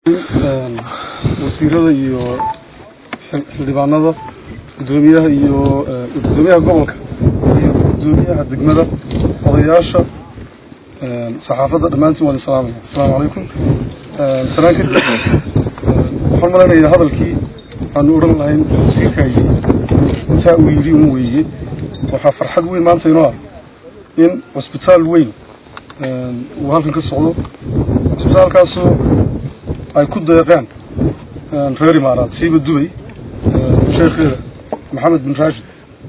wasiirada iyo xildhibaanada gudoomiyaha iyo gudoomiyaha gobolka iyo gudoomiyaha degmada odayaasha saxaafadda dhammaantiin waan salaamaya asalaamu calaykum salaan kadib waxaan malaynayaa hadalkii aanu odhan lahayn wasiirkaay intaa uu yidhi un weeye waxaa farxad weyn maanta inoo ah in cusbitaal weyn uu halkan ka socdo cusbitaalkaasoo ay ku deeqeen reer imaaraad siiba dubay sheekheeda maxamed bin rashid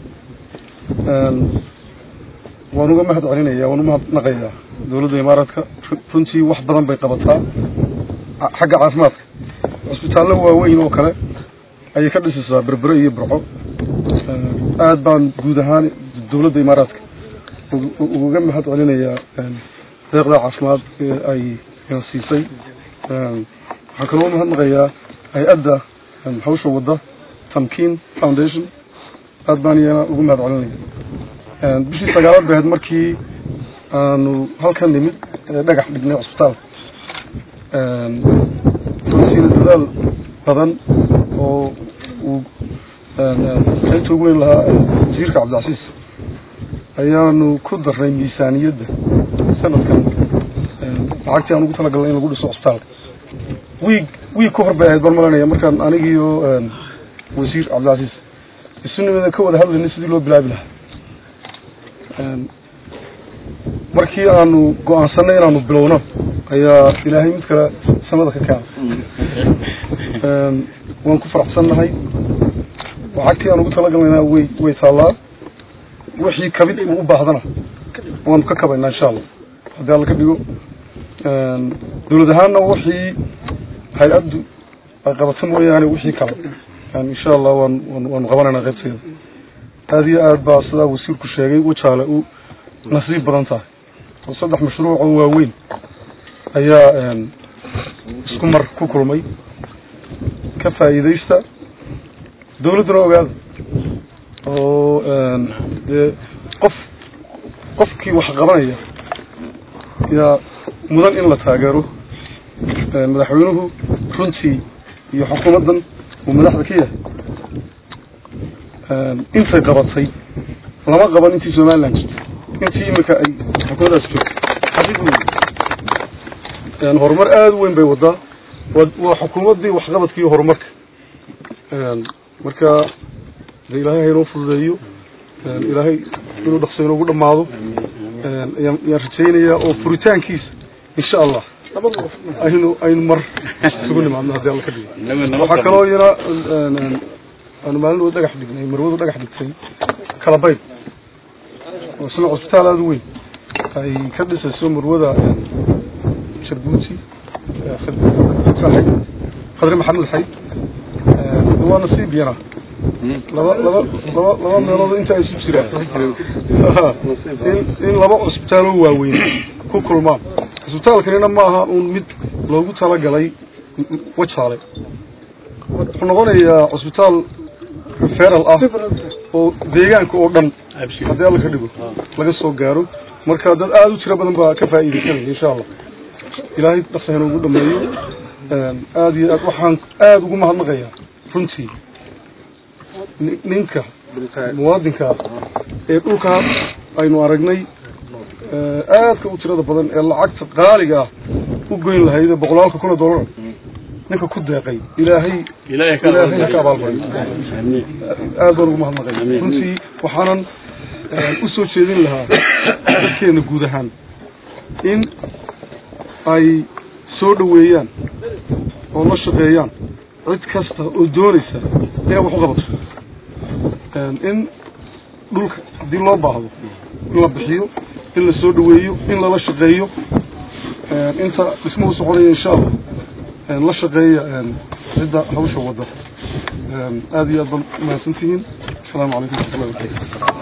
waan uga mahad celinaya waan umahadnaqayaa dowladda imaaraadka runtii wax badan bay qabataa xagga caafimaadka cusbitaallo waaweyn oo kale ayay ka dhisaysaa berbere iyo burco aad baan guud ahaan dowladda imaaraadka uga mahad celinayaa deeqda caafimaad ee ay siisay waxaan kaloo umahadnaqayaa hay-adda hawsha wadda tamkin foundation aad baan iyana ugu mahad celinaya bishii sagaalaad bay ahayd markii aanu halkan nimid dhagax dhignay cusbitaalka runtiina dadaal badan oo uu qaybta ugu weyn lahaa wasiirka cabdilcasiis ayaanu ku darnay miisaaniyadda sanadkan lacagtii aan ugu talagalnay in lagu dhiso cusbitaalka wiig wiig ka hor bay ahayd baan malanaya markaan anigiiyo wasiir cabdilcasiis isu nimada ka wada hadlaynay sidii loo bilaabi lahaa markii aanu go-aansanay inaanu bilowno ayaa ilaahay mid kale samada ka keena waan ku faraxsannahay lacagtii aan ugu talagalnayna way way taallaa wixii kabid uu u baahdana waanu ka kabaynaa insha allah haddii alla ka dhigo dowlad ahaanna wixii hay-addu ay qabato mooyaane wixii kale insha allah waan waanu qabanaynaa qaybteeda aad iyo aad baa sidaa wasiirku sheegay wajaale u nasiib badan tahay oo saddex mashruuc oo waaweyn ayaa isku mar ku kulmay ka faa'iidaysta dowladduna ogaada oo dee qof qofkii wax qabanaya yaa mudan in la taageero madaxweynuhu runtii iyo xukuumaddan uu madaxda ka yahay intay qabatay lama qaban intii somaliland jirtay intii iminka ay xukuumaddaas joogtay xaqiiq wey horumar aada u weyn bay wadaa waa xukuumaddii waxqabadka iyo horumarka marka de ilaahay haynoo fududeeyo ilaahay inuu dhaqso inoogu dhamaado yaan rajaynayaa oo furitaankiisa insha allah aynu aynu mar isugu nimaadno haddii alla ka dhigo waxaa kaloo iyana aanu maalin wada dhagax dhignay marwadu dhagax dhigtay kalabayd oo isna cusbitaal aada u weyn ay ka dhisayso marwada jarbuuti xayd khadre maxamed xayd waa nasiib yana laba laba laba laba meelood inta ay isu jiraan in in laba cusbitaaloo waaweyn ku kulmaan cusbitaalkanina ma aha uun mid loogu talagalay wajaale wuxuu noqonayaa cusbitaal referal ah oo deegaanka oo dhan haddii alla ka dhigo laga soo gaaro marka dad aada u tiro badan baa ka faa'iidaysanaya insha allah ilaahay dhaqsa inoogu dhameeyo aada iyo aad waxaan aada ugu mahadnaqayaa runtii ninka muwaadinkaa ee dhulkaa aynu aragnay aadka u tirada badan ee lacagta qaaliga ah u goyn lahayd ee boqolaalka kun oo dollar ninka ku deeqay ilaahay ilaahay ka abaalmariyo aad baan ugu mahadnaqaya runtii waxaanan usoo jeedin lahaa dadkeena guud ahaan in ay soo dhaweeyaan oo la shaqeeyaan cid kasta oo doonaysa inay wax u qabato in dhulka haddii loo baahdo in la bixiyo in la soo dhaweeyo in lala shaqeeyo inta dhismuhu soconaya insha allah la shaqeeya cidda hawsha wadda aada iyo aad baan umahadsantihiin asalaamu calaykum waraxmatullahi wabarakatu